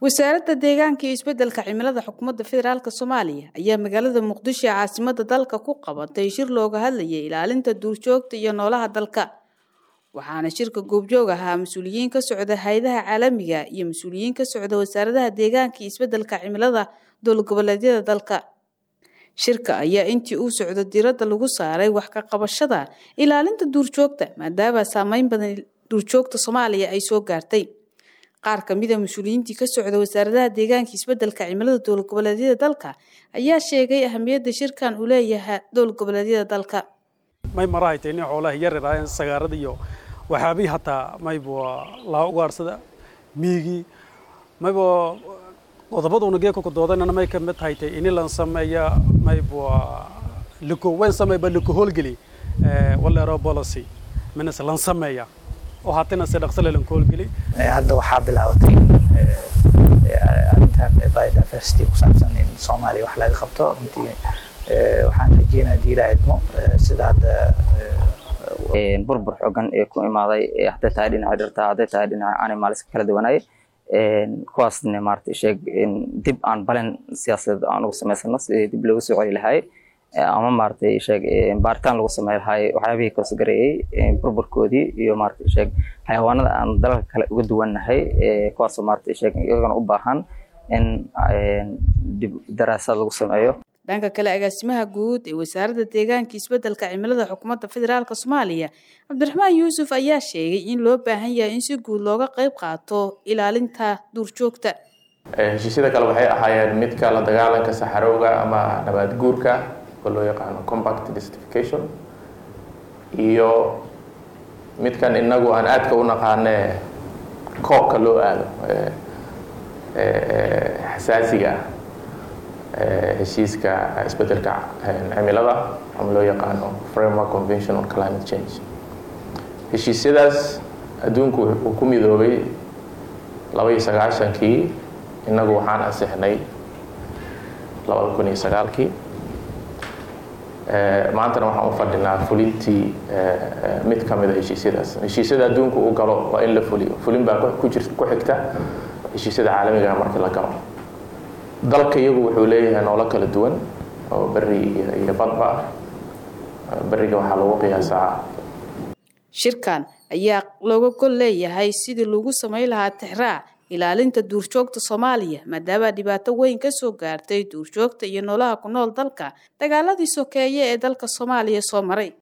wasaaradda deegaanka iyo isbeddelka cimilada xukuumadda federaalk soomaaliya ayaa magaalada muqdisho ee caasimada dalka ku qabatay shir looga hadlayay ilaalinta duurjoogta iyo noolaha dalka waxaana shirka goobjoog ahaa mas-uuliyiin ka socda hay-adaha caalamiga iyo mas-uuliyiin ka socda wasaaradaha deegaanka iyo isbeddelka cimilada dowlad goboleedyada dalka shirka ayaa intii uu socdo diradda lagu saaray wax ka qabashada ilaalinta duurjoogta maadaama saameyn badan duurjoogta soomaaliya ay soo gaartay qaar ka mida mas-uuliyiintii ka socda wasaaradaha deegaanka isbeddelka cimilada dowlad goboleedyada dalka ayaa sheegay ahamiyadda shirkan uu leeyahay dowlad goboleedyada dalka may marahaytay nin xoolaha yaryaraayeen sagaarada iyo waxyaabii hataa mayba laa ugaarsada miigii mayba qodobaduna geeka ku doodanana may ka mid haytay ini lan sameeya mayba liko wayn sameeyba liko howlgeli walero policy minas lan sameeya oo hatina si dhaqso lan howlgeli hadda waxaa bilaabatay arrintan biodiversity ku saabsan in soomaaliya wax laga qabto runtii waxaan rajeynaa diilaa idmo sida hadda burbur xoogan ee ku imaaday hadday tahay dhinaca dhirta hadday tahay dhinaca animalska kala duwanaaye kuwaasna maarata sheeg dib aan balen siyaasadeed aan ugu samaysano sidii dib loogu soo celi lahaay ama maaragtay sheeg baaritaan lagu samey lahaay waxyaabihii kaso gareeyey burburkoodii iyo maarata sheeg xayawaanada aan dalalka kale uga duwannahay kuwaasoo maarata sheeg iyagana u baahan in dib daraasaad lagu sameeyo dhanka kale agaasimaha guud ee wasaaradda deegaanka isbeddelka cimilada xukuumadda federaalk soomaaliya cabdiraxmaan yuusuf ayaa sheegay in loo baahan yahay in si guud looga qayb qaato ilaalinta duurjoogta heshiisyada kale waxay ahaayeen midka la dagaalanka saxarowga ama nabaad guurka oo loo yaqaano compact desertification iyo midkan inagu aan aadka u naqaane koobka loo aado xasaasiga ah heshiiska isbeddelka cimilada ama loo yaqaano framework convention on climate change heshiisyadaas adduunku uu ku midoobay laba iyo sagaashankii innagu waxaan ansixnay labada kun iyo sagaalkii maantana waxaan u fadhinaa fulintii mid ka mida heshiisyadaas heshiisyada adduunku uu galo waa in la fuliyo fulin baa ku jir ku xigta heshiisyada caalamiga markii la galo dalka iyagu wuxuu leeyahay noolo kala duwan oo beri iyo badba beriga waxaa lagu qiyaasaa shirkan ayaa looga gol leeyahay sidii lagu samayn lahaa tixraac ilaalinta duurjoogta soomaaliya maadaama dhibaato weyn ka soo gaartay duurjoogta iyo noolaha ku nool dalka dagaaladii sokeeye ee dalka soomaaliya soo maray